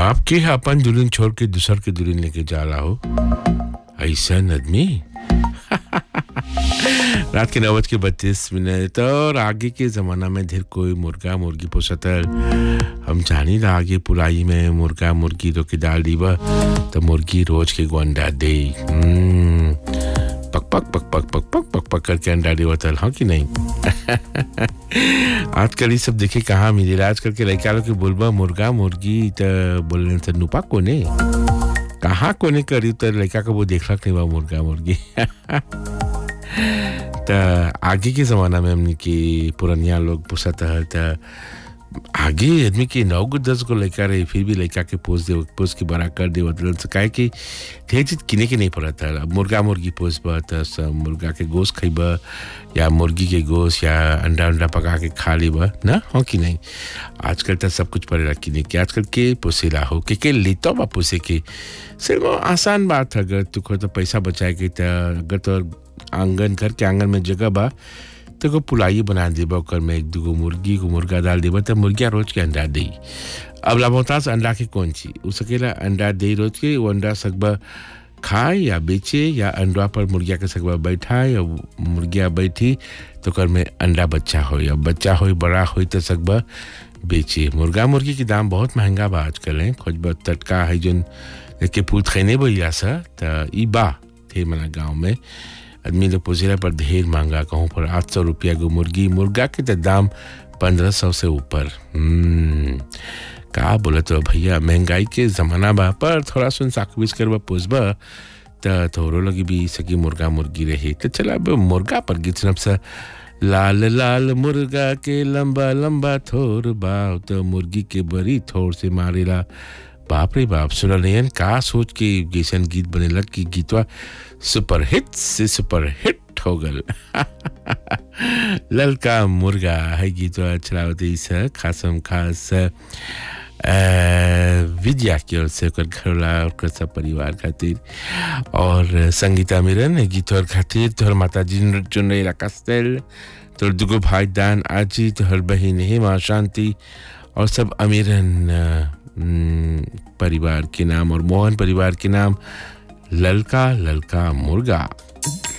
बाप के अपन दुल्हन छोड़ के दूसर के दुल्हन लेके जाला हो ऐसा आदमी रात के नौ बज के बत्तीस मिनट और आगे के ज़माना में ढेर कोई मुर्गा मुर्गी पोसत है हम जानी ला आगे पुराई में मुर्गा मुर्गी तो के डाल दीबा तो मुर्गी रोज के गो अंडा दे हम्म, पक पक पक पक पक पक पक पक करके अंडा देवतल हाँ कि नहीं आजकल ये सब देखे कहाँ मिलेला आजकल के लड़का लोग के बोलबा मुर्गा मुर्गी तो बोले तो नुपा कोने कहाँ कोने करी तो लड़का को वो देखलक नहीं बा मुर्गा मुर्गी त आगे के ज़माना में हमने के पुरनिया लोग पोसत है त आगे आदमी के नौ गो दस गो लड़का रहे फिर भी लड़का के पोस दे पोस के बड़ा कर दे बदलन से काहे कि ढेर चीज किने के नहीं पड़ता है अब मुर्गा मुर्गी पोसबा त सब मुर्गा के गोश्त खइबा या मुर्गी के गोश्त या अंडा अंडा पका के खा लेबा ना हो कि नहीं आजकल तो सब कुछ पड़ेला किने के आजकल के पोसेला हो के के लेतो बा पोसे के सिर्फ आसान बात है अगर तू तो पैसा बचाए के त अगर तो आंगन घर के आंगन में जगह बा तो को पुलाई बना देबा ओकर में एक दूगो मुर्गी को मुर्गा डाल देबा तो मुर्गिया रोज के अंडा दे अब लाभोतास अंडा के कौन ची उ सकेला अंडा दे रोज के वो अंडा सकबा खाए या बेचे या अंडा पर मुर्गिया के सकबा बैठाए या मुर्गिया बैठी तो ओकर में अंडा बच्चा हो या बच्चा हो बड़ा हो तो सकबा बेचे मुर्गा मुर्गी के दाम बहुत महंगा बा आजकल है खोजबा टटका है जोन के पूत खैने बोलिया सा त ई बा थे मना गाँव में आदमी लोग पोसेला पर ढेर महंगा कहूँ पर आठ सौ रुपया गो मुर्गी मुर्गा के तो दाम पंद्रह सौ से ऊपर हम्म, का बोले तो भैया महंगाई के ज़माना बा पर थोड़ा सुन साकबिज करबा पोसबा त थोड़ो लगी भी सकी मुर्गा मुर्गी रही तो चला अब मुर्गा पर गीत सुनब सा लाल लाल मुर्गा के लंबा लंबा थोर बाव तो मुर्गी के बड़ी थोर से मारेला बाप रे बाप सुनल नहीं का सोच के जैसन गीत बनेला कि गीतवा सुपर हिट से सुपर हिट हो गल ललका मुर्गा है गीतवा चलावती से खासम खास अ, विद्या की ओर से ओकर घरवाला ओकर सब परिवार खातिर और संगीता मिरन गीत और खातिर तोहर माता जी चुन रही कस्तेल तोहर दुगो भाई दान आजी तोहर बहन हेमा शांति और सब अमीरन अ, हम्म, परिवार के नाम और मोहन परिवार के नाम ललका ललका मुर्गा